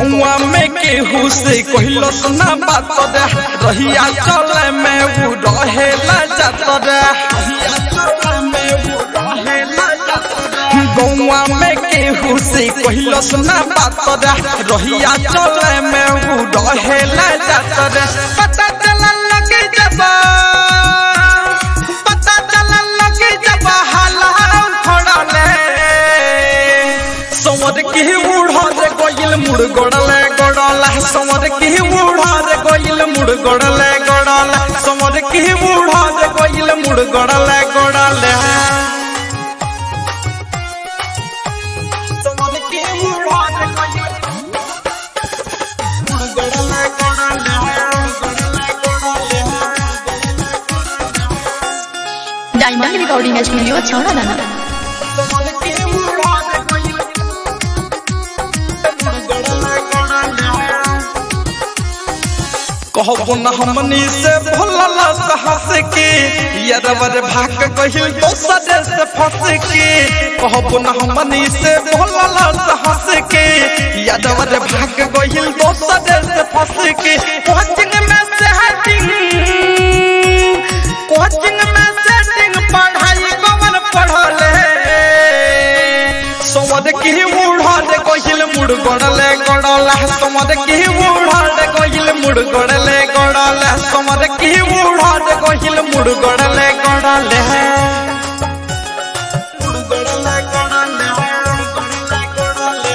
गौआ में केहू से कहलो सुना बात रे रहिया चले में उ रहेला जात रे गौआ में केहू से कहलो सुना बात रे रहिया चले में उ रहेला जात रे पता चला लगे जब पता चला लगे जब हाला खड़ले समर के उड़ारे गोइल मुड़ गोड़ले गोड़ला समर के उड़ारे गोइल मुड़ गोड़ले गोड़ला समर के उड़ारे गोइल मुड़ गोड़ले गोड़ले समर के उड़ारे गोइल मुड़ गोड़ले गोड़ले गोड़ले गोड़ले डायमंड रिकॉर्डिंग स्टूडियो छौड़ा दाना समर के उड़ारे गोइल मुड़ गोड़ले गोड़ले कहबो न हमनी से भोलला साहस के यरवर भाग कहिल दोसर से फंस के कहबो न हमनी से भोलला साहस के यरवर भाग कहिल दोसर से फंस के कोचिंग में सेटिंग कोचिंग में सेटिंग पढ़ाई कवन पढ़ले समद की उड़ाले कहिल मुड़ गड़ले गड़ला समद की उड़ाले कहिल मुड़ गड़ले गड़ला समद की उड़ाले कहिल मुड़ गड़ले गड़ले मुड़ गड़ले गड़ले गड़ले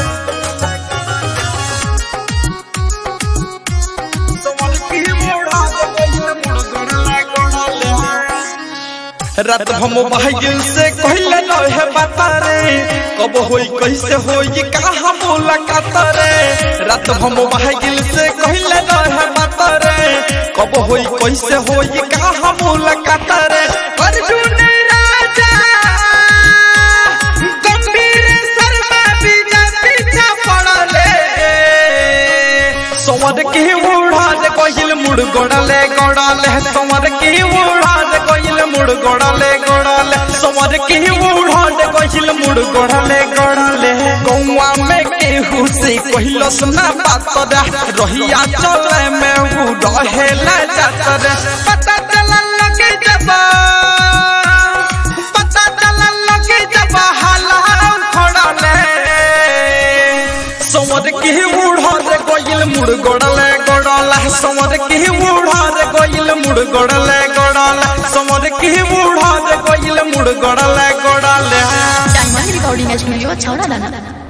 समद की उड़ाले कहिल मुड़ गड़ले गड़ले रात हम भागिल से कहले रहे बता रे कब होई कैसे होई कहा मुलाकात रे रात हम भागिल से कहले रहे बता रे कब होई कैसे होई कहा मुलाकात रे अर्जुन राजा गंभीर शर्मा विजय पीछा पड़ले समर के उड़ाले कहिल मुड़ गोड़ले गोड़ले समर के उड़ाले कहिल मुड़ गोड़ले गोड़ले समर के उड़ाले कहिल मुड़ गोड़ले गोड़ले गौआ में केहू से कहिलो सुना बात रे रहिया चले में उ रहेला जात रे पता चला लगे जब पता चला लगे जब हाला खड़ले समर के उड़ारे गोइल मुड़ गोड़ले गोड़ला समर के उड़ारे गोइल मुड़ गोड़ले गोड़ला समर के उड़ारे गोइल मुड़ गोड़ले गोड़ले डायमंड रिकॉर्डिंग स्टूडियो छौड़ा दाना